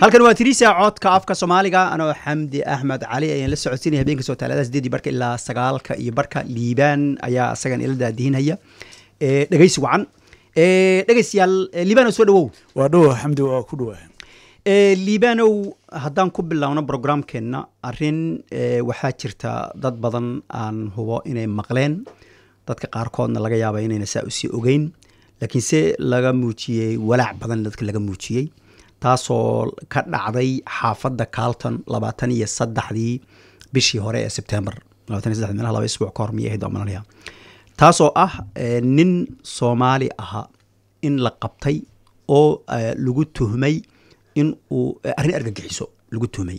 halkan waa tiriisa codka afka soomaaliga anoo xamdi axmed cali ayaan la socodsiinaya habeenka soo taalada sideedii barka ilaa sagaalka iyo barka liibaan ayaa isagan ila daadihinaya dhegeysi wacan dhegeystayaal liibanow soo dhawow waa dhowa xamdi waa ku dhawaa liibanow haddaan ku bilowno programkeenna arrin waxaa jirta dad badan aan hubo inay maqleen dadka qaarkoodna laga yaaba inayna saa usii ogeyn laakiinse laga muujiyey walaac badan dadka laga muujiyey taasoo ka dhacday xaafadda carlton labaatan iyo saddexdii bishii hore ee sebtember labatan iyo saddex meelaha laba isbuuc ka hor miyay ahayd malanaya taasoo ah nin soomaali ahaa in la qabtay oo lagu tuhmay in uu arrin argagixiso lagu tuhmay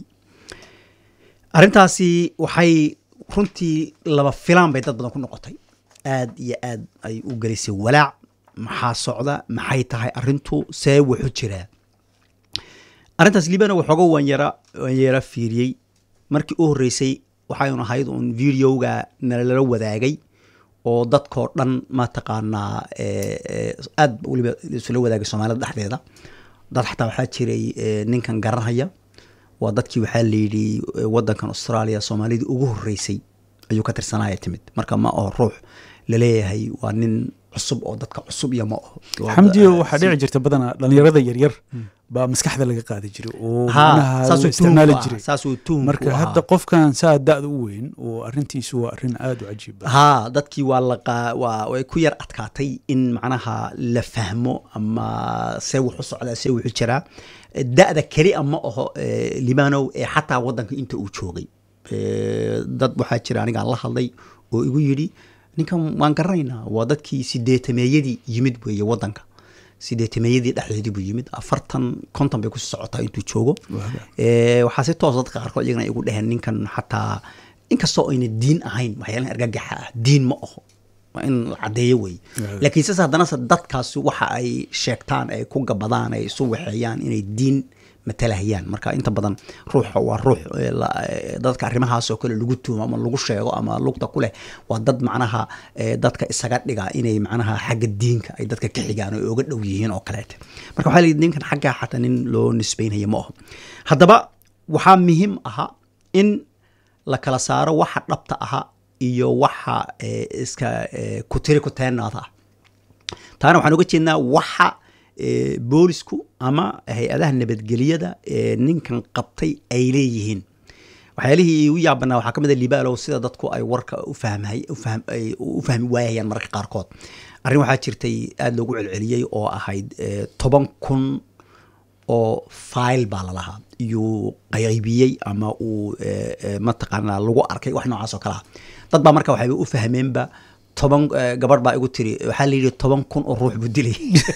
arrintaasi waxay runtii laba filaan bay dad badan ku noqotay aad iyo aad ay u gelisay walaac maxaa socda maxay tahay arrintu see wuxu jiraa arrintaas liibana waxooga waan yara waan yara fiiriyey markii u horreysay waxayun ahayd uun videoga nalala wadaagay oo dadkoo dhan mataqaanaa aad weliba isula wadaagay soomaalida dhexdeeda dad xataa waxaa jiray ninkan garanhaya waa dadkii waxaa layidhi wadankan australia soomaalidii ugu horreysay ayuu ka tirsanaya timid marka ma aho ruux laleeyahay waa nin cusub oo dadka cusub iyo ma aho xamdiyo waxaa dhici jirta badanaa dhalinyarada yaryar baa maskaxda laga qaadi jiray oo manaha isticmaali jiray saasuu tuhum marka hadda qofkan saa da-da u weyn oo arrintiisu waa arrin aada u cajiib badan ha dadkii waa laqa waa way ku yar adkaatay in macnaha la fahmo ama see wuxu socdaa see wuxu jiraa da-da keli a ma aho libanow ee xataa waddanka inta uu joogay dad waxaa jira anigaan la hadlay oo igu yidhi ninkan waan garanaynaa waa dadkii sideetameeyadii yimid weeye waddanka sideetameeyadii dhexdeedii buu yimid afartan konton bay kusii socotaa intuu joogo waxaa si toos dadka qaarkood iyagana igu dheheen ninkan xataa inkastoo ayna diin ahayn waxyaalahan argagaxa ah diin ma aho waa in la caddeeyo wey laakiin sase haddanase dadkaasi waxa ay sheegtaan ay ku gabadaan ay isu waxeeyaan inay diin matalahayaan marka inta badan ruuxa waa ruux dadka arrimahaasoo kale lagu tuumo ama lagu sheego ama lugta ku leh waa dad macnaha dadka isaga dhiga inay macnaha xagga diinka ay dadka ka xigaan oo oga dhow yihiin oo kaleete marka waxaa layidhi ninkan xaggaa xataa nin loo nisbaynaya ma aho haddaba waxaa muhiim aha in la kala saaro waxa dhabta aha iyo waxa iska kutiri kuteenaada ah taana waxaan uga jeednaa waxa boolisku ama hay-adaha nabadgelyada ninkan qabtay ay leeyihiin waxyaalihii igu yaabanaa waxaa ka mid a libaalow sida dadku ay warka u fahmi waayayaan mararka qaarkood arrin waxaa jirtay aada loogu celceliyey oo ahayd toban kun oo file baa lalahaa iyuu qaybiyey ama uu mataqaanaa lagu arkay wax noocaas oo kale ah dad baa marka waxayba u fahmeenba toban gabadh baa igu tiri waxaa la yidhi toban kun oo ruux buu dilay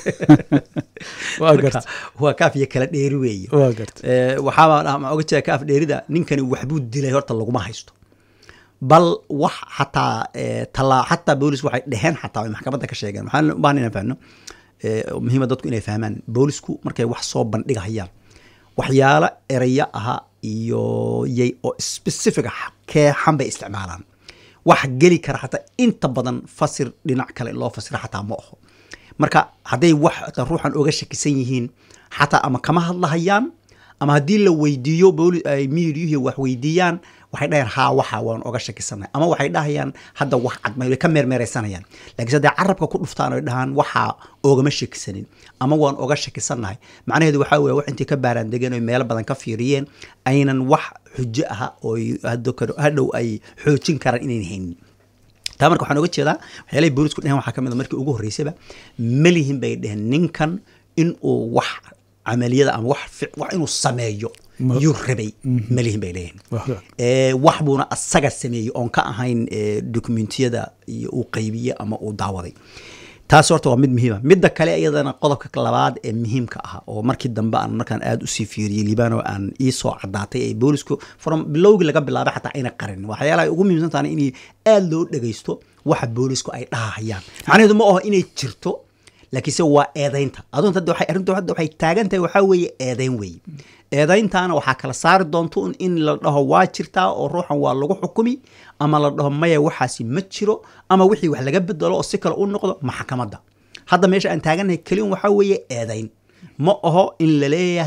waa kaaf iyo kala dheeri weeye waxaaba oga jeeda kaaf dheerida ninkani waxbuu dilay horta laguma haysto bal wax xataa talaa xataa boolis waxay dheheen xataa ay maxkamadda ka sheegeen waxaan u baahan inaan fahno muhiima dadku inay fahmaan boolisku markay wax soo bandhigahayaan waxyaalo eraya aha iyo yay oo specific ah keexan bay isticmaalaan wax geli kara xataa inta badan fasir dhinac kale loo fasira xataa ma aho marka hadday wax ruuxan oga shakisan yihiin xataa ama kama hadlahayaan ama haddii la weydiiyo ay miidiyuhi wax weydiiyaan waxay dhahayaan haa waxa waan oga shakisannahay ama waxay dhahayaan hadda wax cad may ka meermeeraysanayaan laakiinse hadday carabka ku dhuftaan oy dhahaan waxaa ogama shakisanin ama waan oga shakisannahay macnaheedu waxaa weye wax intay ka baaraan degeen oy meelo badan ka fiiriyeen aynan wax xujo aha oo hadhow ay xoojin karaan inayn haynin taa marka waxaan oga jeedaa waxyaalahay boolisku dhehen waxaa ka mid a markii ugu horreysaba malihin bay dheheen ninkan in uu wax camaliyada ama wax wax inuu sameeyo yuu rabay malihin bay leeyihin wax buuna asaga sameeyey oon ka ahayn dokumentiyada iyo uu qaybiye ama uu daawaday taas horta waa mid muhiima midda kale iyadana qodobka labaad ee muhiimka ah oo markii dambe aan markaan aada usii fiiriyey libano aan iisoo cadaatay ee boolisku from bilowgii laga bilaabay xataa ayna qarin waxyaalaha ugu muhiimsan tahay in aada loo dhegaysto waxa boolisku ay dhahahayaan macnaheedu ma aho inay jirto laakiinse waa eedaynta adunta hadda waxay arrintu hadda waxay taagan tahay waxaa weeye eedayn weeye eedayntaana waxaa kala saari doonto in la dhaho waa jirtaa oo ruuxan waa lagu xukumi ama la dhaho maya waxaasi ma jiro ama wixii wax laga bedelo oo si kale u noqdo maxkamadda hadda meesha aan taagannahay keliun waxaa weeye eedayn ma aho in la leeyahay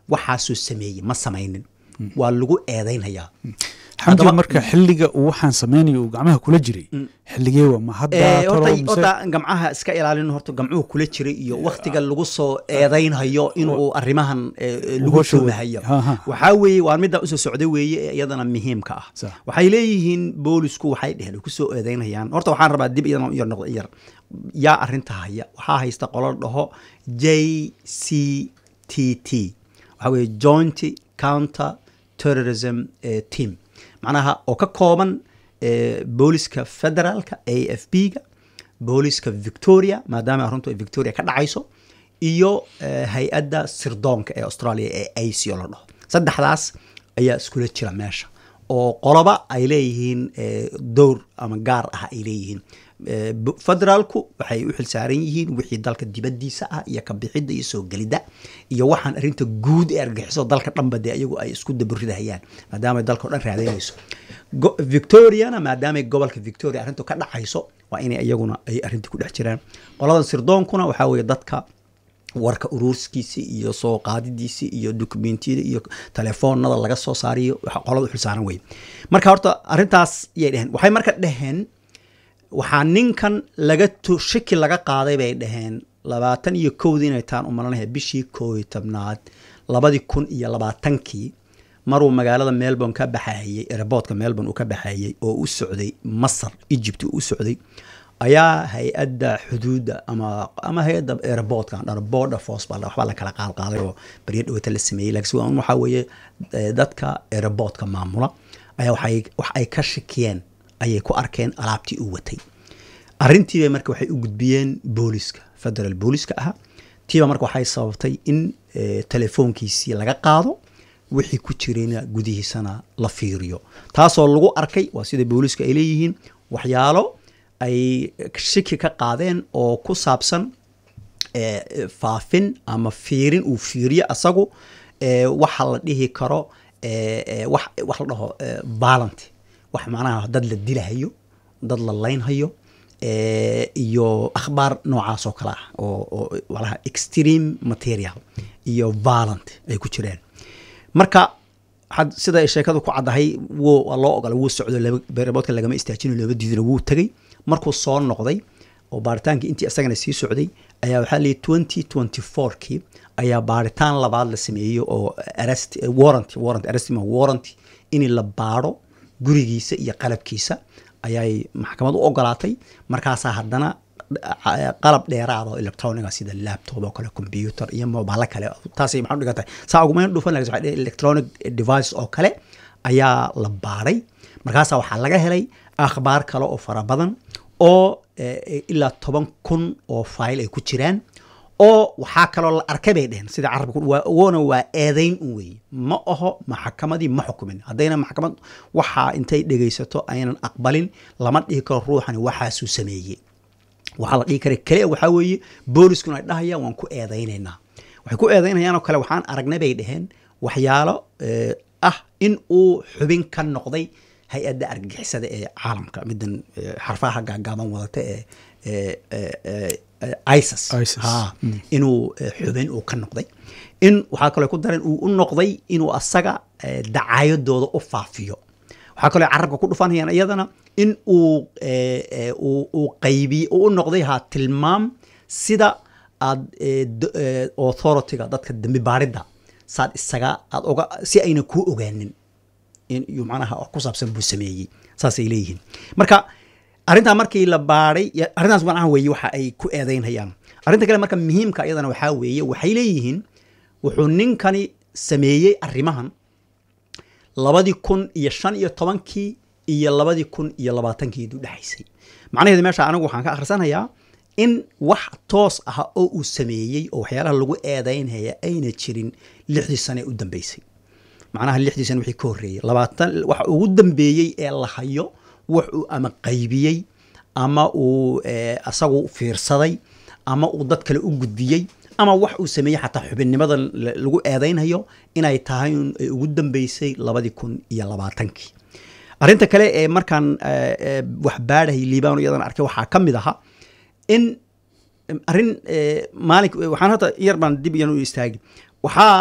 waxaasuu sameeyey ma samaynin waa lagu eedaynhayaa xamdi marka xilliga uu waxaan samaynayo uu gacmaha kula jiray xilligee waa ma hadda horta gamcaha iska ilaalin horta gamcuhu kula jiray iyo waktiga lagu soo eedaynhayo inuu arrimahan lagu tuumahayo waxaa weeye waa middaa usoo socda weeye ee iyadana muhiimka ah waxay leeyihiin boolisku waxay dheheen kusoo eedaynhayaan horta waxaan rabaa dib iyadan yar noqdo yar yaa arrinta haya waxaa haysta qolo dhaho j c t t waxaa weeye joint counter terrorism team macnaha oo ka kooban booliska federaalka a f b ga booliska victoria maadaama aruntu ay victoria ka dhacayso iyo hay-adda sirdoonka ee australia ee ico la dhaho saddexdaas ayaa iskula jira meesha oo qoloba ay leeyihiin dowr ama gaar ah ay leeyihiin federaalku waxay u xilsaaran yihiin wixii dalka dibadiisa ah iyo kabixidda iyo soo gelidda iyo waxaan arrinta guud ee argaxiso dalka dhanba dee iyagu ay isku daburidahayaan maadaama dalka o dhan raadaynayso victoriana maadaamay gobolka victoria arrintu ka dhacayso waa inay iyaguna ay arrintii ku dhex jiraan qoladan sirdoonkuna waxaa weeye dadka warka uruurskiisi iyo soo qaadidiisi iyo dokumentiyada iyo telefoonada laga soo saariyo qolada u xilsaaran weye marka horta arrintaas yay dheheen waxay marka dheheen waxaa ninkan laga shaki laga qaaday bay dhaheen labaatan iyo kowdii inay taan u malanahay bishii koob iyo tobnaad labadii kun iyo labaatankii maruu magaalada melbourne ka baxayey airboortka melbourne uu ka baxayey oo u socday masar egypt u socday ayaa hay-adda xuduudda ama ama hay-adda airboortka dhan border force baa waxbaa la kala qaadqaaday oo baryo dhawata la sameeyey laakiin waxaa weeye dadka airboortka maamula ayaa waxay wax ay ka shakiyeen ayay ku arkeen alaabtii uu watay arrintiiba marka waxay u gudbiyeen booliska federal booliska ah tiiba marka waxay sababtay in telefoonkiisii laga qaado wixii ku jirayna gudihiisana la fiiriyo taasoo lagu arkay waa sida booliska ay leeyihiin waxyaalo ay shiki ka qaadeen oo ku saabsan faafin ama fiirin uu fiiriyo asagu waxa la dhihi karo wax la dhaho ballant wax macnaha dad la dilahayo dad la laynhayo iyo akhbaar noocaas oo kale ah oo walaha extreme material iyo violent ay ku jireen marka sida ay sheekadu ku caddahay wuu loo ogola wuu socdo beerboodka lagama istaajino looba diidino wuu tegey markuu soo noqday oo baaritaankii intii isagana sii socday ayaa waxaa leeyahy twenty twenty fourkii ayaa baaritaan labaad la sameeyey oo arrest warrant warrant arrest ma warrant in la baaro gurigiisa iyo qalabkiisa ayay maxkamad u ogolaatay markaasaa haddana qalab dheeraada oo electroniga sida laptop oo kale computer iyo mobaalo kale taasay maxaa dhigan tahay saa ugumayn dhufan lakin waxay electronic device oo kale ayaa la baaray markaasaa waxaa laga helay akhbaar kale oo fara badan oo ilaa toban kun oo file ay ku jiraan oo waxaa kaloo la arkay bay dheheen sida carabka woona waa eedayn un weeye ma aho maxakamadii ma xukumin haddayna maxkamad waxaa intay dhegaysato aynan aqbalin lama dhihi karo ruuxani waxaasuu sameeyey waxaa la dhihi kara kale waxaa weeye booliskuna ay dhahayaan waan ku eedaynaynaa waxay ku eedaynayaan oo kale waxaan aragnay bay dheheen waxyaalo ah in uu xubin ka noqday hay-adda argagixisada ee caalamka midan xarfaha gaagaaban wadata ee isis inuu xubin uu ka noqday in waxaa kaloo ku dareen uu u noqday inuu asaga dacaayadooda u faafiyo waxaa kaloo carabka ku dhufanayaan iyadana in uu uu qaybiy u noqday ha tilmaam sida aad authorityga dadka dembi baaridda saad isaga aad oga si ayna kuu ogaanin iyo macnaha ku saabsan buu sameeyey saasay leeyihiin marka arrintaa markii la baadhay arrintaas macnaha weeye waxa ay ku eedaynhayaan arrinta kale marka muhiimka iyadana waxaa weeye waxay leeyihiin wuxuu ninkani sameeyey arrimahan labadii kun iyo shan iyo tobankii iyo labadii kun iyo labaatankii u dhexaysay macnaheedu meesha anigu waxaan ka akhrisanayaa in wax toos ah oo uu sameeyey oo waxyaalaha lagu eedaynhaya ayna jirin lixdii sane u dambeysay macnaha lixdii sane wixii ka horreeyey labaatan waxa ugu dambeeyey ee la hayo wax uu ama qaybiyey ama uu asagu fiirsaday ama uu dad kale u gudbiyey ama wax uu sameeyey xataa xubinnimada lagu eedaynhayo inay tahay ay ugu dambeysay labadii kun iyo labaatankii arrinta kale ee markaan wax baadhahay liibano iyadan arkay waxaa ka mid ahaa in arrin maalin waxaan hadda yar baan dib iyan u istaagi waxaa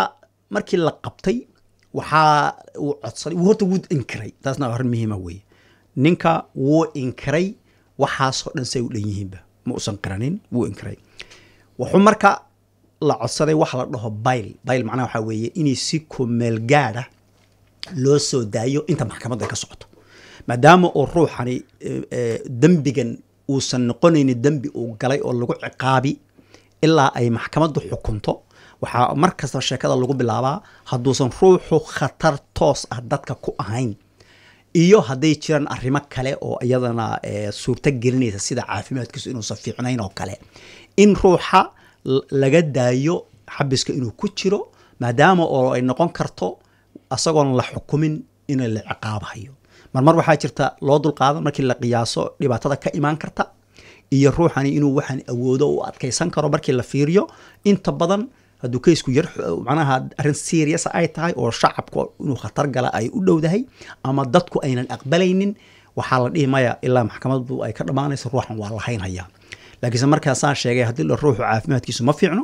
markii la qabtay waxaa uu codsaday wuu horta wuu inkiray taasna arrin muhiima weeye ninka wuu inkiray waxaasoo dhan say u dhan yihiinba ma usan qiranin wuu inkiray wuxuu marka la codsaday waxa la dhaho bayl bayl macnaha waxaa weeye inay si kumeel gaadha loo soo daayo inta maxkamadda ay ka socoto maadaama uu ruuxani dembigan uusan noqonaynin dembi uu galay oo lagu ciqaabi ilaa ay maxkamaddu xukunto waxaa mar kasta sheekada lagu bilaabaa hadduusan ruuxu khatar toos ah dadka ku ahayn iyo hadday jiraan arrimo kale oo iyadana suurto gelinaysa sida caafimaadkiisu inuusan fiicnayn oo kale in ruuxa laga daayo xabiska inuu ku jiro maadaama oo ay noqon karto asagoon la xukumin in la ciqaabahayo marmar waxaa jirta loo dulqaadan markii la qiyaaso dhibaatada ka imaan karta iyo ruuxani inuu waxaan awoodo u adkaysan karo markii la fiiriyo inta badan hadduu kaysku yar macnaha arrin serious ay tahay oo shacabku inuu khatar gala ay u dhowdahay ama dadku aynan aqbalaynin waxaa la dhihi maya ilaa maxkamaddu ay ka dhammaanayso ruuxan waa lahaynhayaa laakiinse markaasaan sheegay haddii la ruuxu caafimaadkiisu ma fiicno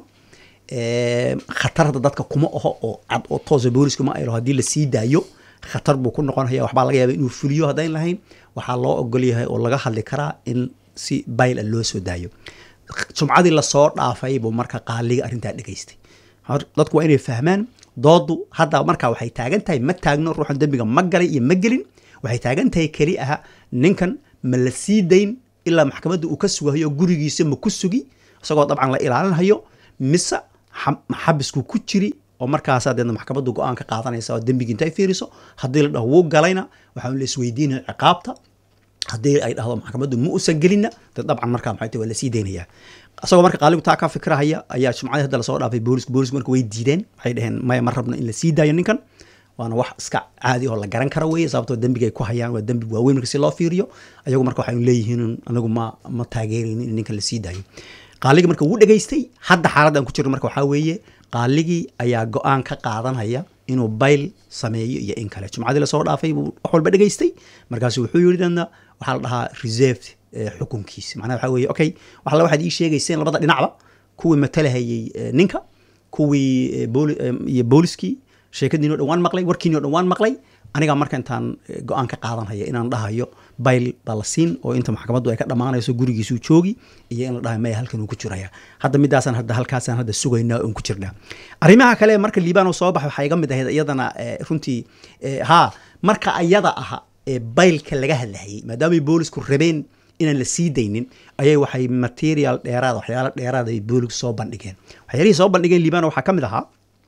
khatarda dadka kuma aho oo cad oo toosa boolisku ma aylo haddii la sii daayo khatar buu ku noqonaya waxbaa laga yaaba inuu fuliyo haddayn lahayn waxaa loo ogol yahay oo laga hadli karaa in si bayl a loo soo daayo jumcadii lasoo dhaafay buu marka qaaliga arrintaa dhegaystay dadku waa inay fahmaan doodu hadda markaa waxay taagan tahay ma taagno ruuxan dembiga ma galay iyo ma gelin waxay taagan tahay keli aha ninkan ma la sii dayn ilaa maxkamadda uu ka sugahayo gurigiisa ma ku sugi isagoo dabcan la ilaalinhayo mise xabisku ku jiri oo markaasa deedna maxkamaddu go-aan ka qaadanaysa oo dembigii intay fiiriso haddii la dhaho wuu galayna waxaa la isweydiinaya ciqaabta haddii ay dhahdo maxkamaddu ma usan gelinna de dabcan markaa maxay tahay waa lasii daynayaa isagoo marka qaaligu taa ka fikrahaya ayaa jumcadii hadda lasoo dhaafay boolisku boolisku marka way diideen waxay dhaheen maya ma rabno in la sii daayo ninkan waana wax iska caadi oo la garan kara weeye sababtoo dembigay ku hayaan waa dembi waaweyn marka si loo fiiriyo ayagu marka waxaynu leeyihiin anagu ma ma taageeraynin in ninkan la sii daayo qaaligii marka wuu dhegaystay hadda xaaladdan ku jirno marka waxaa weeye qaaligii ayaa go-aan ka qaadanaya inuu bayl sameeyo iyo in kale jumcadii lasoo dhaafay buu wax walba dhegaystay markaasu wuxuu yidhi dana waxaa la dhahaa reserved xukunkiisi macnaha waxaa weeye okay waxalla waxaad ii sheegayseen labada dhinacba kuwii matalahayey ninka kuwii iyo booliskii sheekadiino dhan waan maqlay warkiinio dhan waan maqlay anigaa marka intaan go-aan ka qaadanhaya inaan dhahayo bayl baa la siin oo inta maxkamaddu ay ka dhammaanayso gurigiisuu joogi iyo in la dhahayo maya halkan uu ku jiraya hadda midaasaan hadda halkaasaan hadda sugaynaa oon ku jirnaa arrimaha kale marka liibaan soo baxay waxaa iga mid ahayd iyadana runtii haa marka ayada aha ee baylka laga hadlahayay maadaamay boolisku rabeen inaan la sii daynin ayay waxay material dheeraad waxyaalo dheeraad ay boolisku soo bandhigeen waxyaalihii soo bandhigeen liibaan waxaa ka mid ahaa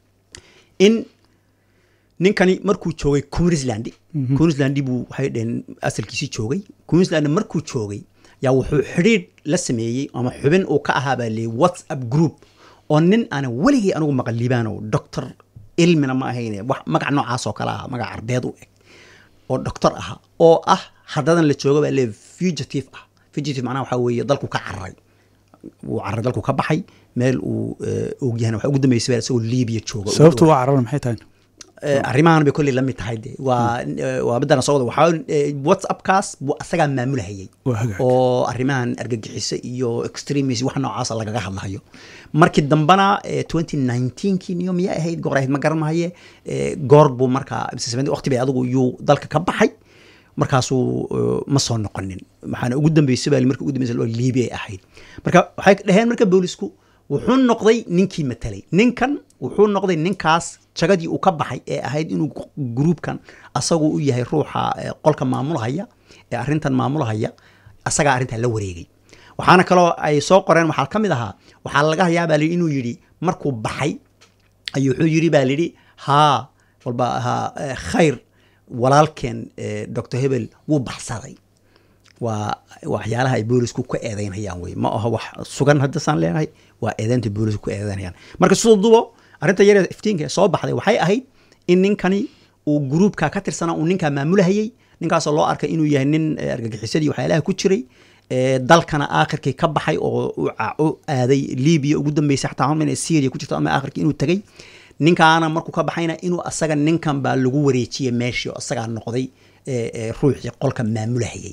in ninkani markuu joogay queensland queensland buu waxay dheheen asalkiisii joogay queensland markuu joogay yaa wuxuu xidhiidh la sameeyey ama xubin uu ka ahaa baa leeyay whatsapp group oo nin aanan weligay anigu maqal liibaano doctor ilmina ma ahayne wax magac noocaas oo kale ah magac carbeed u eg oo doctor aha oo ah haddadan la jooga baa leey fugitive ah fugitive macnaha waxaa weeye dalku ka cararay wuu cararay dalku ka baxay meel uu ogyahana waxa ugu dambeysay baa isagoo liibiya jooga sababtu waa carara maxay tahay arrimahan bay kolley la mid tahay de waa waa midana soo wada waxaa whatsappkaas buu asagaa maamulahayay oo arrimahan argagixisa iyo extremism wax noocaasa lagaga hadlahayo markii dambana twenty nineteenkii niyo miyay ahayd goor ahayd ma garanaye goor buu markaa waqti bay adigu yuu dalka ka baxay markaasuu ma soo noqonin maxaana ugu dambeysay baa markii ugu dambeysay liibi ay ahayd marka waxay dhaheen marka boolisku wuxuu noqday ninkii matelay ninkan wuxuu noqday ninkaas jagadii uu ka baxay ee ahayd inuu gruubkan asagu u yahay ruuxa qolka maamulahaya ee arrintan maamulahaya asagaa arrintan la wareegay waxaana kaloo ay soo qoreen waxaa ka mid ahaa waxaa laga hayaa baa lihi inuu yidhi markuu baxay ayuu wuxuu yidhi baa lidhi haa walba haa khayr walaalkeen doctor hebel wuu baxsaday waa waxyaalaha ay boolisku ka eedeynayaan wey ma aha wax sugan haddasaan leenahay waa eedeynta boolisku ku eedeynayaan marka sidoo dubo arrinta yare iftiinka ee soo baxday waxay ahayd in ninkani uu gruubka ka tirsanaa uu ninkaa maamulahayey ninkaasoo loo arkay inuu yahay nin argagixisadii waxyaalaha ku jiray dalkana aakhirkii ka baxay oo u aaday libiya ugu dambeysay xataa homa inay syria ku jirto ama aakhirkii inuu tegey ninkaana markuu ka baxayna inuu asaga ninkan baa lagu wareejiyey meeshii oo asagaa noqday ruuxii qolka maamulahayey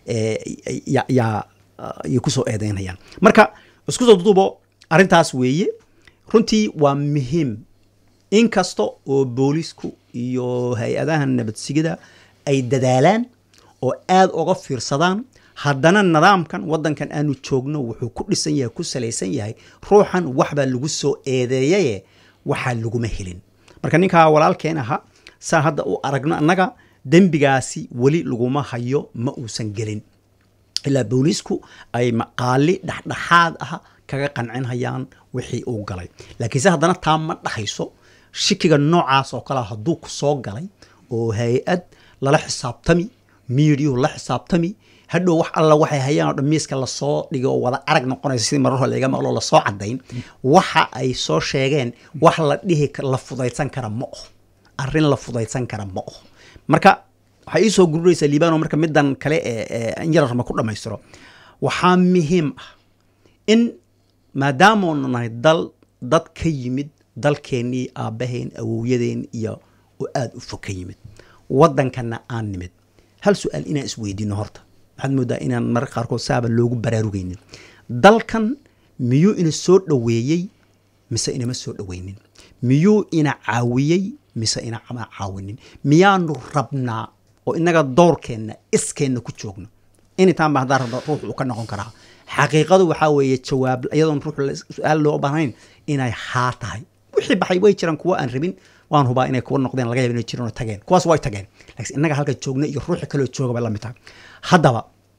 yaa yay kusoo eedeynayaan marka isku soo dudubo arrintaas weeye runtii waa muhiim inkasta oo boolisku iyo hay-adaha nabadsigida ay dadaalaan oo aada uga fiirsadaan haddana nidaamkan waddankan aanu joogno wuxuu ku dhisan yahay ku salaysan yahay ruuxan waxbaa lagu soo eedeeyaye waxaa laguma helin marka ninkaa walaalkeen aha saa hadda u aragno annaga dembigaasi weli laguma hayo ma uusan gelin ilaa booliisku ay maqaali dhexdhexaad ah kaga qancinhayaan wixii uu galay laakiinse haddana taa ma dhahayso shikiga noocaas oo kalea hadduu ku soo galay oo hay-ad lala xisaabtami miidiyuhu la xisaabtami hadhow wax alla waxay hayaan oo dhan miiska lasoo dhigay oo wada arag noqonaysa sidii marar hore laga maqlo lasoo cadayn waxa ay soo sheegeen wax la dhihi la fudaydsan kara ma oho arrin la fudaydsan kara ma oho marka waxay ii soo gururaysaa liibano marka middan kale ee injararma ku dhammaystiro waxaa muhiim ah in maadaamaonu nahay dal dad ka yimid dalkeennii aabbaheen awowyadeen iyo oo aada u fog ka yimid waddankanna aan nimid hal su-aal inaan isweydiino horta waxaad moodaa inaan mararka qaarkood saaba loogu baraarugaynin dalkan miyuu ina soo dhoweeyey mise inama soo dhoweynin miyuu ina caawiyey mise ina caawinin miyaanu rabnaa oo inaga doorkeenna iskeenna ku joogno initaan ba haddaan rabno ruux uu ka noqon karaa xaqiiqadu waxaa weeye jawaab iyadoon ruux su-aal loo baahnayn inay haa tahay wixii baxay way jiraan kuwa aan rabin waan hubaa inay kuwa noqdeen laga yaba inay jiraan oo tageen kuwaas way tageen laakiin innaga halka joogna iyo ruuxi kaloo jooga bay la mid tahay haddaba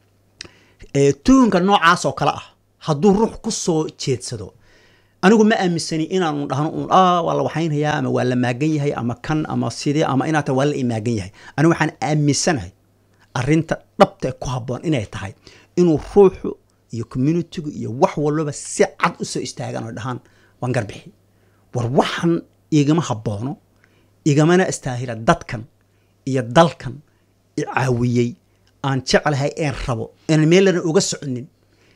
tuhunka noocaas oo kale ah hadduu ruux ku soo jeedsado anigu ma aaminsani inaanu dhahno uun ah waa la waxaynhayaa ama waa la maagan yahay ama kan ama sidee ama inaata waa la imaagan yahay anigu waxaan aaminsanahay arrinta dhabta ku habboon inay tahay inuu ruuxu iyo communitigu iyo wax walbaba si cad u soo istaagaan oo dhahaan waan garbixi war waxan igama habboono igamana istaahila dadkan iyo dalkan i caawiyey aan jeclahay een rabo inaan meellana uga soconin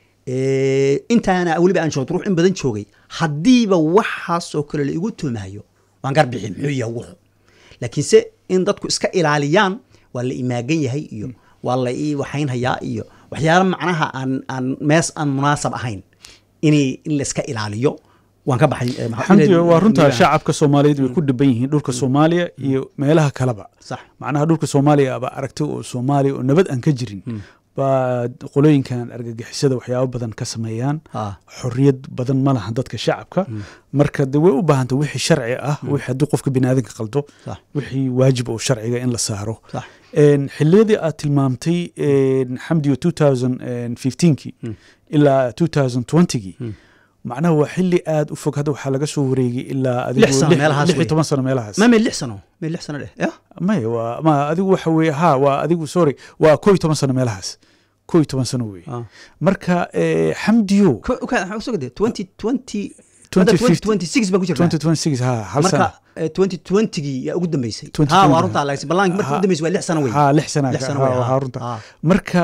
intaana weliba aan joogto ruux in badan joogay haddiiba waxaasoo kale la igu tuumayo waan garbixi muxuu yahay wuxu laakiinse in dadku iska ilaaliyaan waa la imaagan yahay iyo waa la ii waxaynhayaa iyo waxyaala macnaha aan aan mees aan munaasab ahayn inay in la iska ilaaliyo waan ka baxay xamdi waa runtaa shacabka soomaaliyeed way ku dhiban yihiin dhulka soomaaliya iyo meelaha kaleba sax macnaha dhulka soomaaliya aba aragtay oo soomaaliya oo nabad aan ka jirin baa qolooyinkan argagixisada waxyaabo badan ka sameeyaan xorriyad badan ma lahan dadka shacabka marka de way u baahantay wixii sharci ah wixii haddii qofka biniaadanka qaldo wixii waajib oo sharciga in la saaro xiliyadii aad tilmaamtay xamdiyo two thousand fifteenkii ilaa two thousand twentygii macnaha waa xili aad u fog hadda waxaa laga soo wareegay ilaa adigu toban sano meelahaas ma meel lix sano meel lix sano dheh ya maya waa ma adigu waxa weye ha waa adigu sorry waa koo iyo toban sano meelahaas koo iyo toban sano weye marka xamdiyo twenty twenty twenty six baan ku jirnaa twenty twenty six ha hal sana marka twenty twentygii yaa ugu dambeysay ha waa runtaa laakiin ballaanki marka ugu dambeysay waa lix sano wey ha lix sana lix sano wey ha runta marka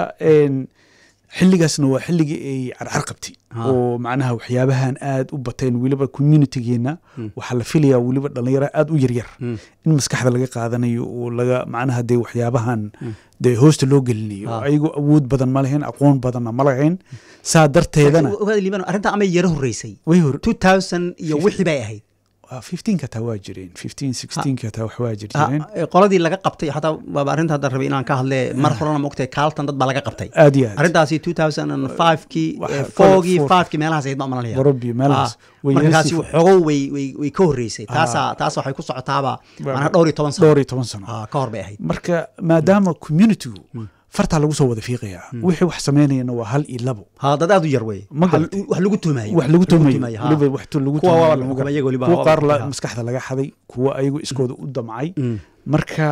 xilligaasna waa xilligii ay carcar qabtay oo macnaha waxyaabahan aad u bateen weliba communitigeena waxaa la filayaa weliba dhalinyaro aad u yaryar in maskaxda laga qaadanayo oo laga macnaha dee waxyaabahan dee hoosta loo gelinayo ayagoo awood badan ma lahayn aqoon badanna ma lahayn saa darteedana arrintaa amay yaro horreysay way hor two thousand iyo wixii bay ahayd fifteenka taa waa jireen fifteen sixteenka taa wax waa jir jireen qoladii laga qabtay xataa waaba arrinta hadda rabay inaan ka hadle mar horena maogtahay kaaltan dad baa laga qabtay aad iyo aad arrintaasi two thousand and fivekii fourgii fivekii meelahaas ahayd ma malanaya warabi meelahaas markaasi xogow way way way ka horreysay taasa taas waxay ku socotaaba macnaha dhowr iyo toban sano dhowr iyo toban sano ka hor bay ahayd marka maadaama communitygu fartaa lagu soo wada fiiqayaa wixii wax samaynayana waa hal iyo labo ha dad aad u yar wey wax lagu tuumayo wax lagu tuumayo weliba wax lagu kuwa qaar maskaxda laga xaday kuwa ayagu iskooda u damcay marka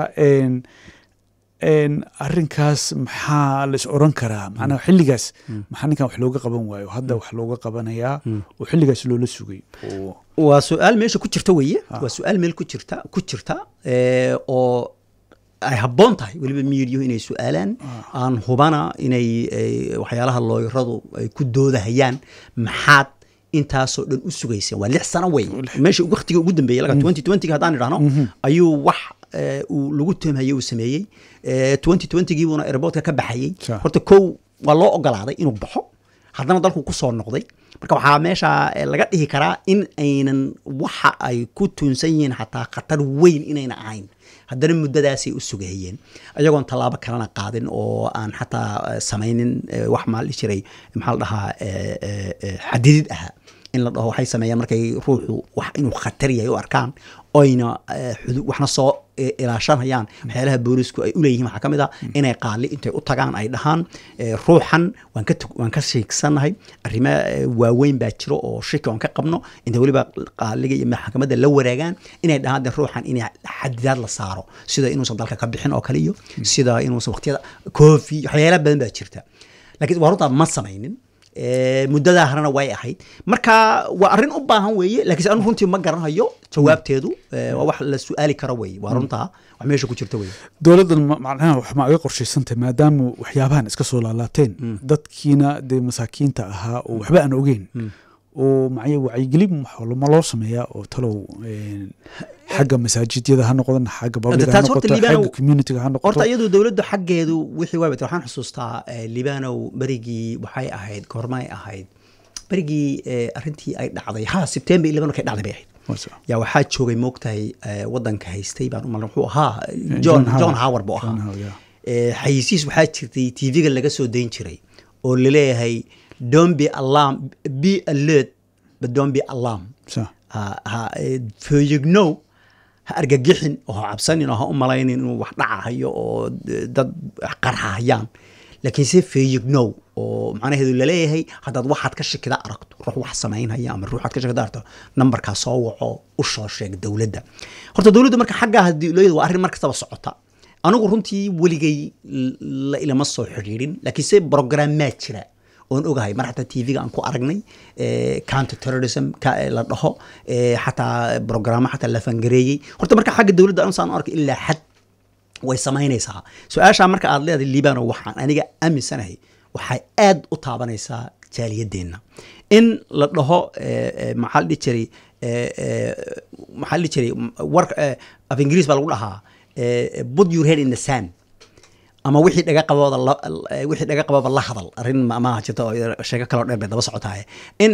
arrinkaas maxaa la is oran karaa macnaha xilligaas maxaa ninkan wax looga qaban waayo hadda wax looga qabanayaa oo xilligaas loola sugay waa su-aal meesha ku jirta weeye waa su-aal meel ku jirta ku jirta oo ay habboon tahay weliba miidiyo inay su-aalaan aan hubana inay waxyaalaha looyaradu ay ku doodahayaan maxaad intaasoo dhan u sugayseen waa lix sano wey meesha waktiga ugu dambeeyey laga twenty twentyga haddaan idhahno ayuu wax uu lagu tuhmhayey uu sameeyey twenty twentygii buuna airportka ka baxayey horta kow waa loo ogolaaday inuu baxo haddana dalku ku soo noqday marka waxaa meesha laga dhihi karaa in aynan waxa ay ku tuunsan yihiin xataa khatar weyn inayna ahayn haddana muddadaasay u sugahayeen ayagoon tallaabo kalena qaadin oo aan xataa samaynin wax maal dhihi jiray maxaa la dhahaa xadidid ahaa in la dhaho waxay sameeyaan markay ruuxu wax inuu khatar yahay u arkaan oyna waxna soo ilaashanayaan waxyaalaha boolisku ay uleeyihiin waxaa ka mid a inay qaali intay u tagaan ay dhahaan ruuxan waan ka waan ka sheegsanahay arrimo waaweyn baa jiro oo shiki aan ka qabno intay weliba qaaliga iyo maxkamadda la waraagaan inay dhahaan de ruuxan in xadidaad la saaro sida inuusan dalka ka bixin oo kale iyo sida inuusan waqtiyada koofi waxyaala badan baa jirta laakiin waa runtaa ma samaynin muddadaa harana way ahayd marka waa arrin u baahan weeye lakiinse anu runtii ma garanayo jawaabteedu waa wax la su-aali karo weye waa runtaa wax meesha ku jirta weye dowladdan macnaha wax ma aga qorshaysantay maadaama waxyaabahan iska soo laalaateen dadkiina dee masaakiinta ahaa oo waxba aan ogeyn oo macya wacyigelin ma loo sameeyaa oo talow xagga masaajidyada ha noqdan xagga babliga ha noqoto xagga communityga ha noqoto horta iyadu dowladdu xaggeedu wixii waa waxaan xusuustaa libanow berigii waxay ahayd goormay ahayd berigii arrintii ay dhacday ha sebtember eleven markay dhacday bay ahayd yaa waxaa joogay moogtahay waddanka haystay baan umal wuxuu ahaa john john howard buu ahaa xayisiis waxaa jirtay tv-ga laga soo dayn jiray oo laleeyahay don't be alarm be alert but don't be alarm feeyignow ha argagixin oo ha cabsanin oo ha u malaynin inuu wax dhacahayo oo dad qarxahayaan laakiin se feeyignow oo macnaheedu laleeyahay haddaad waxaad ka shakida aragto ruux wax samaynhaya ama ruuxaad ka shakida aragto nambarkaa soo waco u soo sheeg dowladda horta dowladda marka xaggaa hadii looyada waa arrin mar kastaba socota anigu runtii weligay la ilama soo xidhiirin laakiin se brogrammaa jira oon ogahay mar xataa tv-ga aan ku aragnay counter terrorism la dhaho xataa brogrammo xataa la fangareeyey horta marka xagga dowladda ansaan u arkay ilaa xad way samaynaysaa su-aashaa marka aad leedahay libano waxaan aniga aaminsanahay waxay aad u taabanaysaa jaaliyadeenna in la dhaho maxaa la dhihi jiray maxaa la dhihi jiray war af ingiriis baa lagu dhahaa put your head in the sand ama wixii dhaga qabooda wixii dhaga qababa la hadal arrin maaha jirta oo sheeko kaloo dheer bay daba socotahay in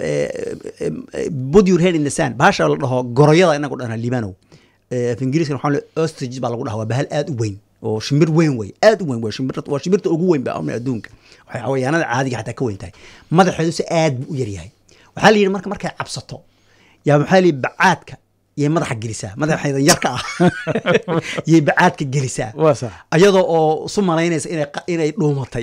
put your head in the sand bahasha la dhaho goroyada inagu dhana libanow af ingiriiska waxaa le ostrich baa lagu dhaha waa bahal aad u weyn oo shimbir weyn wey aad u weyn wey shimbir waa shimbirta ugu weyn ba adduunka waxay xawayaanada caadiga xataa ka weyn tahay madaxeedu se aad buu u yaryahay waxaa la yidhi marka markay cabsato yaa maxaa la yidhi bacaadka yay madaxa gelisaa madaxeedan yarka ah yay bacaadka gelisaa ayadoo oo su malaynaysa inay dhuumatay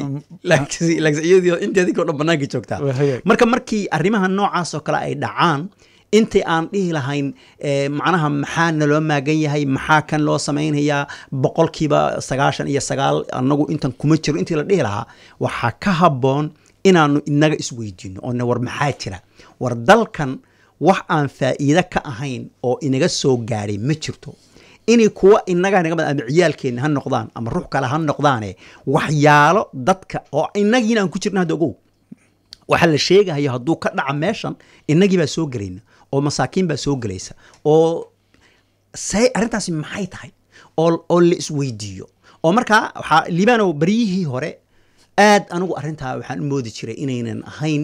iyadoo inteedii o dhan banaanka joogtaa marka markii arrimaha noocaas oo kale ay dhacaan intii aan dhihi lahayn macnaha maxaa naloo maagan yahay maxaa kan loo samaynayaa boqolkiiba sagaashan iyo sagaal anagu intan kuma jiro intii la dhihi lahaa waxaa ka habboon inaanu inaga isweydiino oona war maxaa jira war dalkan wax aan faa'iide ka ahayn oo inaga soo gaadhay ma jirto inay kuwa inaga naga ama ciyaalkeenna ha noqdaan ama ruux kale ha noqdaane waxyaalo dadka oo inagiina aan ku jirna hadda ogow waxaa la sheegahayo hadduu ka dhaca meeshan inagii baa soo gelayna oo masaakiin baa soo gelaysa oo say arrintaasi maxay tahay oo oo la isweydiiyo oo markaa waxaa libano baryihii hore aad anigu arrintaa waxaan u moodi jiray inaynan ahayn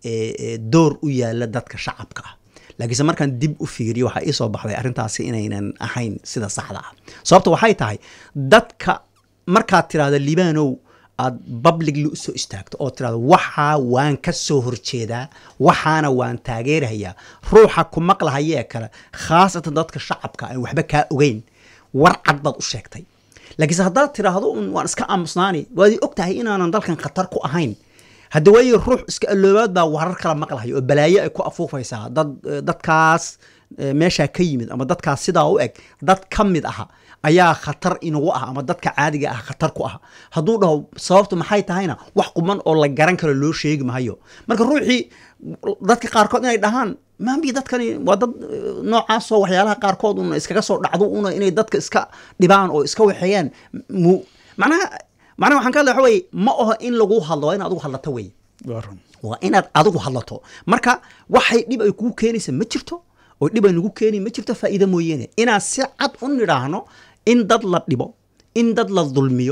door u yaala dadka shacabka ah laakiinse markaan dib u fiiriyo waxaa ii soo baxday arrintaasi inaynan ahayn sida saxda ah sababta waxay tahay dadka markaad tirahdo libanow aad publicly usoo istaagto oo tirahdo waxaa waan ka soo horjeedaa waxaana waan taageerahayaa ruuxa ku maqlahayee kale khaasatan dadka shacabka aan waxba kaa ogeyn war cad baad u sheegtay laakiinse haddaad tiraahdo waan iska aamusnaani waad og tahay inaanan dalkan khatar ku ahayn hadda waayo ruux iska alloobaad baa warar kala maqlahayo oo balaayo ay ku afuufaysaa dad dadkaas meeshaa ka yimid ama dadkaas sidaa u eg dad ka mid aha ayaa khatar inagu ah ama dadka caadiga ah khatar ku ah hadduu dhaho sababtu maxay tahayna wax quman oo la garan karo loo sheegi mahayo marka ruuxii dadka qaarkood inay dhahaan maambi dadkani waa dad noocaasoo waxyaalaha qaarkood una iskaga soo dhacdo una inay dadka iska dhibaan oo iska waxeeyaan mu macnaha macnaha waxaan ka hadlay waxa weye ma aho in lagu hadlo waa in adigu hadlato wey waa inaad adigu hadlato marka waxay dhib ay kugu keenaysa ma jirto oo dhib ay nagu keeni ma jirto faa'iida mooyeene inaan si cad u nidhaahno in dad la dhibo in dad la dulmiyo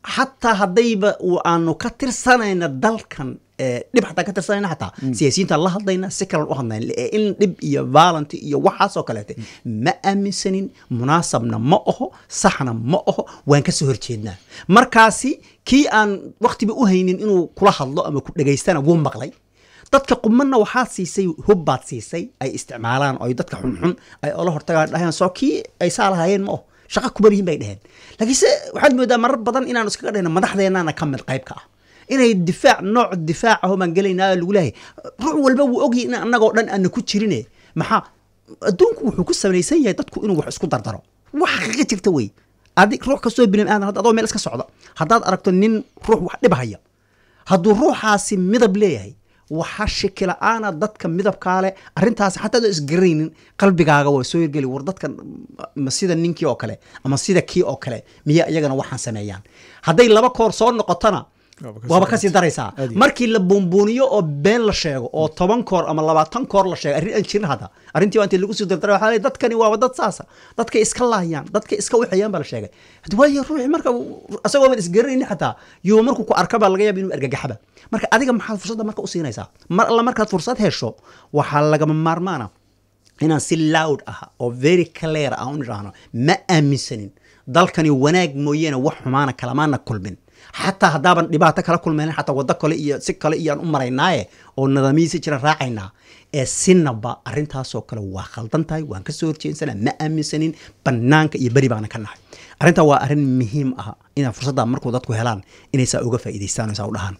xataa haddayba aanu ka tirsanayna dalkan dhib xataa ka tirsanayna xataa siyaasiyiintaan la hadlayna si kalan u hadlayna in dhib iyo violent iyo waxaasoo kaleete ma aaminsanin munaasabna ma oho saxna ma oho waan ka soo horjeednaa markaasi kii aan waktiba u haynin inuu kula hadlo ama ku dhegaystana wuu maqlay dadka qumanna waxaad siisay hubbaad siisay ay isticmaalaan oo dadka xunxun ay ola hortagaan dhaheen soo kii ay saa lahaayeen ma oho shaqa kuma lihin bay dheheen laakiinse waxaad moodaa marar badan inaanu iskaga dhehno madaxdeennaana ka mid qaybka ah inay difaac nooc difaac aho baan gelaynaa lagu leeyahay ruux walba wuu ogyahay in annagoo dhan aana ku jirine maxaa adduunku wuxuu ku samaysan yahay dadku inuu wax isku dardaro wax xaqiiqa jirta wey adig ruux kastoo bini aadan adoo meel iska socda haddaad aragto nin ruux wax dhibhaya hadduu ruuxaasi midab leeyahay waxa shikila-aana dadka midabkaa leh arrintaasi xataa adoo isgaraynin qalbigaaga waa soo hirgeli war dadkan ma sida ninkii oo kale ama sida kii oo kale miya iyagana waxaan sameeyaan hadday laba koor soo noqotona waaba kasii daraysaa markii la buunbuuniyo oo been la sheego oo toban koor ama labaatan koor la sheego arrin aan jirin hadda arrintii waa intii lagu sii dardaray waxaa leeyahay dadkani waaba dad saasa dadkay iska laayaan dadkay iska wixayaan baa la sheegay hadi waayo ruuxi marka asagoo ban isgaranayni xataa yuu markuu ku arka baa laga yaaba inuu argagaxaba marka adiga maxaad fursadda marka u siinaysaa mar alla markaad fursad hesho waxaa lagama maarmaana inaan si loud ah oo very clear ah u nidhaahno ma aaminsanin dalkani wanaag mooyeene wax xumaana kalamaana kulmin xataa haddaaban dhibaato kala kulmayna xataa waddo kale iyo si kale iyaan u maraynaaye oo nidaamiyhiisi jira raacaynaa ee sinaba arrintaasoo kale waa khaldan tahay waan ka soo horjeedsana ma aaminsanin bannaanka iyo beri baana ka nahay arrintaa waa arrin muhiim ah inaa fursadda markuu dadku helaan inay saa uga faa'iidaystaan oo saa u dhahaan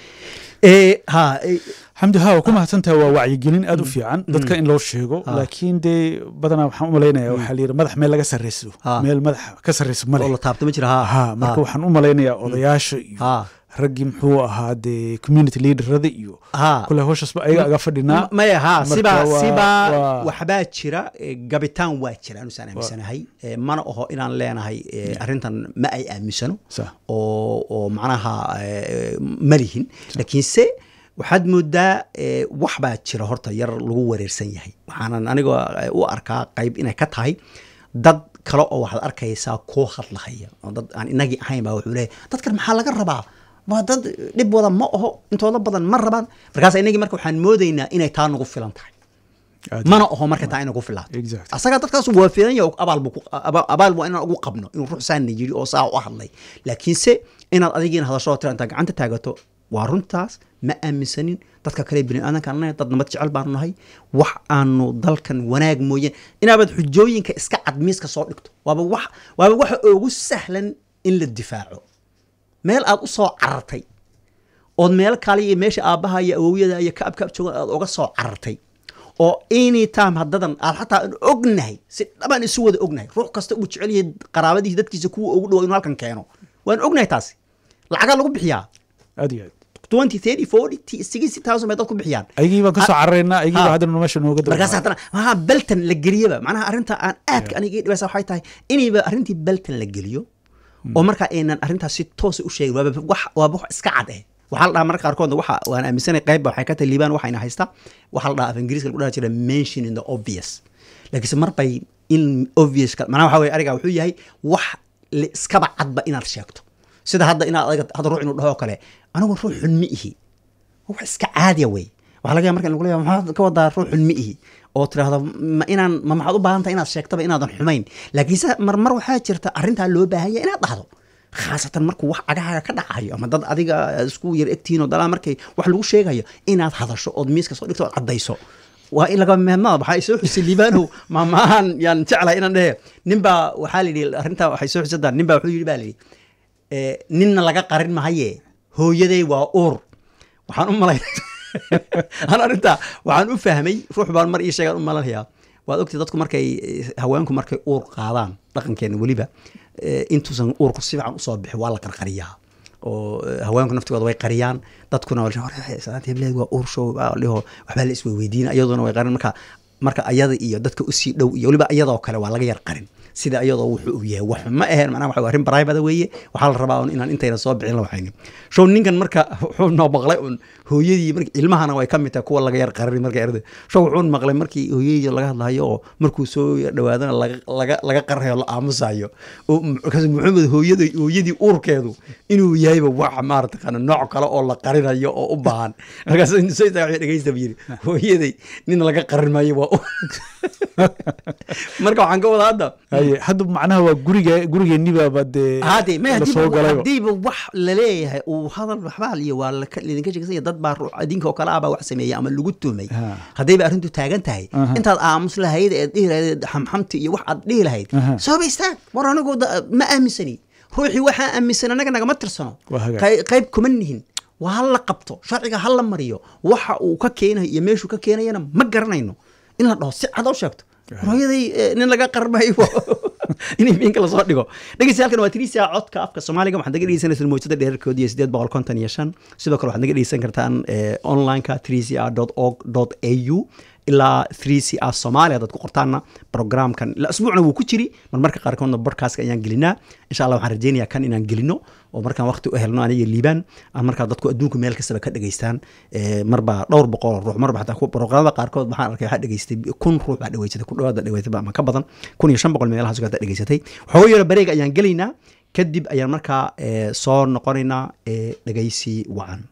xamdi ha waa ku mahadsantahay waa wacyigelin aad u fiican dadka in loo sheego laakiin dee badanaa waxaan u malaynaya waxaa layidhi madax meel laga sarreyso meel madax ka sarreyso male la taabto ma jira ha marka waxaan u malaynayaa odayaasha iyo raggii muxuu ahaa dee community leaderada iyo kule howshaasba ayaga aga fadhinaa maya ha sibaa sibaa waxbaa jira gabitaan waa jira anusaan aaminsanahay mana oho inaan leenahay arrintan ma ay aaminsano oo oo macnaha ma lihin laakiinse waxaad moodaa wax baa jira horta yar lagu wareersan yahay waxaanan aniga u arkaa qayb inay ka tahay dad kale oo waxaad arkaysaa koo hadlahaya oo dad aan inagii ahayn baa wuxuu leeyahy dadkan maxaa laga rabaa waa dad dhib wada ma oho intooda badan ma rabaan markaas inagii marka waxaan moodaynaa inay taa nagu filan tahay mana oho marka taa inagu filaato asagaa dadkaas waa filan yahay abaal waa inaan ugu qabno inuu ruux saana yiri oo saa u hadlay laakiinse inaad adigiina hadashoo tira intaa gacanta taagato waa runtaas ma aaminsanin dadka kale bini aadankaan nahay dad nabad jecel baanu nahay wax aanu dalkan wanaag mooyeen inaabaad xujooyinka iska cadmiiska soo dhigto waaba wax waaba waxa ugu sahlan in la difaaco meel aad u soo carartay ood meel kale iyo meesha aabbaha iyo awowyada iyo kaab kaab joogan aad uga soo carartay oo any time haddadan aad xataa aan ognahay si dhabaan isu wada ognahay ruux kasta uu jecel yahay qaraabadiisa dadkiisa kuwa ugu dhawo inuu halkan keeno waan ognahay taasi lacagaa lagu bixiyaa aad iyo aad twenty thirty forty sixty thousand bay dad ku bixiyaan ayagii baan kasoo cararaynaa ayagii baa haddana meesha nooga markaas haddana maha beltan la geliyaba macnaha arrinta aan aadka aniga ii dhibaysa waxay tahay inayba arrintii beltan la geliyo oo markaa aynan arrintaas si toosa u sheegin waaba wax waaba wax iska cad eh waxaa la dhahaa marka qaarkood waxa waan aaminsanay qaybba waxay ka tahay liibaan waxayna haystaa waxaa la dhahaa af ingiriiska lagu dhaha jira mention in the obvious laakiinse mar bay in obvious macnaha waxa weye ariga wuxuu yahay wax iskaba cadba inaad sheegto sida hadda inaad adiga hadda ruux inuu dhaho kale anigu ruux xun ma ihi wax iska caadiya wey waxaa laga yaaba marka lagu leeyahay maxaad ka wadaa ruux xun ma ihi oo tiraahdo ma inaan ma maxaad u baahan tahay inaad sheegtaba inaadan xumayn laakiinse marmar waxaa jirta arrintaa loo baahanya inaad dhahdo khaasatan markuu wax agahaaga ka dhacayo ama dad adiga isku yar egtihiin oo dalaa markay wax lagu sheegayo inaad hadasho ood miiska soo dhigto ood caddayso waa in laga mehmada waxaa soo xusay liibaanow maamaahan yaan jeclahay inaan dhehe ninbaa waxaa la yidhi arrintaa waxay soo xusadaa ninbaa wuxuu yidhi baa la yidhi ninna laga qarin mahaye hooyaday waa uur waxaan u malay an arrintaa waxaan u fahmay ruux baan mar ii sheegaan u malanhayaa waad ogtay dadku markay haweenku markay uur qaadaan dhaqankeena weliba intuusan uurku si fiican usoo bixi waa la qarqariyaa oo haweenku naftigooda way qariyaan dadkuna hebleed waa uur show dhiho waxbaa la isweydiina iyaduna way qarin marka marka ayada iyo dadka usii dhow iyo weliba iyadoo kale waa laga yar qarin sida iyadoo wuxuu u yahay wax ma aheen macnaha waxa arrin private weeye waxaa la rabaa un inaan intayna soo bixin la waxaynin show ninkan marka wuxuu noo maqlay un hooyadii marka ilmahana way ka mid tahay kuwa laga yar qarin marka erda show wuxuu maqlay markii hooyadii laga hadlayo oo markuu soo dhawaadana laga laga laga qarhayo la aamusayo oo markaas maxamed hooyadii hooyadii uurkeedu inuu yahayba wax maarata kana nooc kale oo la qarinayo oo u baahan markaas soo istaaga dhegeysta yiri hooyaday nin laga qarin maayo waa marka waxaan ka wada hadda haye hadda macnaha waa guriga gurigeennibaaba dee hade ma lasoo galayba hadiiba wax laleeyahay uu hadal waxbaa liyo waa laka- lidinka sheegsanya dad baa ruux adinka oo kale ah baa wax sameeyey ama lagu tumay Ha. haddayba arrintu taagan tahay Aha. intaad aamus lahayd eed dhihi lahayd xamxamti iyo wax aad dhihi lahayd Aha. sooba istaag war anigu da- ma aaminsani ruuxii waxaa aaminsan anaga nagama tirsano Waa hagaag. Qey- qayb kuma nihin waa ha la qabto sharciga ha la mariyo waxa uu ka keenayo iyo meeshuu ka keenayana ma garanayno in la dhaho si cad oo sheegto hooyaday eh, nin laga qarmayo inay miinka lasoo dhigo dhegeysta halkan waa tirisia codka afka soomaaliga waxaad naga dhegeysanaysaa mowjada dheerarkood iyo sideed boqol konton iyo shan sidoo kale waxaad naga dhegeysan kartaan eh, onlineka trisia org au ilaa 3cr somalia hadaad ku qortaanna programkan ila asbuucna wuu ku jiri mar marka qaarkoodna bodcastka ayaan gelinaa insha allah waxaan rajeynayaa kan inaan gelino oo markaan waqti u helno aniga liibaan aan markaa dadku adduunka meel kastaba ka dhegeystaan Eh, marba dhowr boqol oo ruux marba xataa kuwa programada qaarkood waxaan arkay waxaa dhegeystay kun ruux baa dhegeysatay ku dhawaada dhegeysatay ama ka badan kun iyo shan boqol meelahaas oo kale dhegeysatay waxooga yaro bareeg ayaan gelaynaa kadib ayaan markaa eh, soo noqonaynaa eh, dhegeysi wacan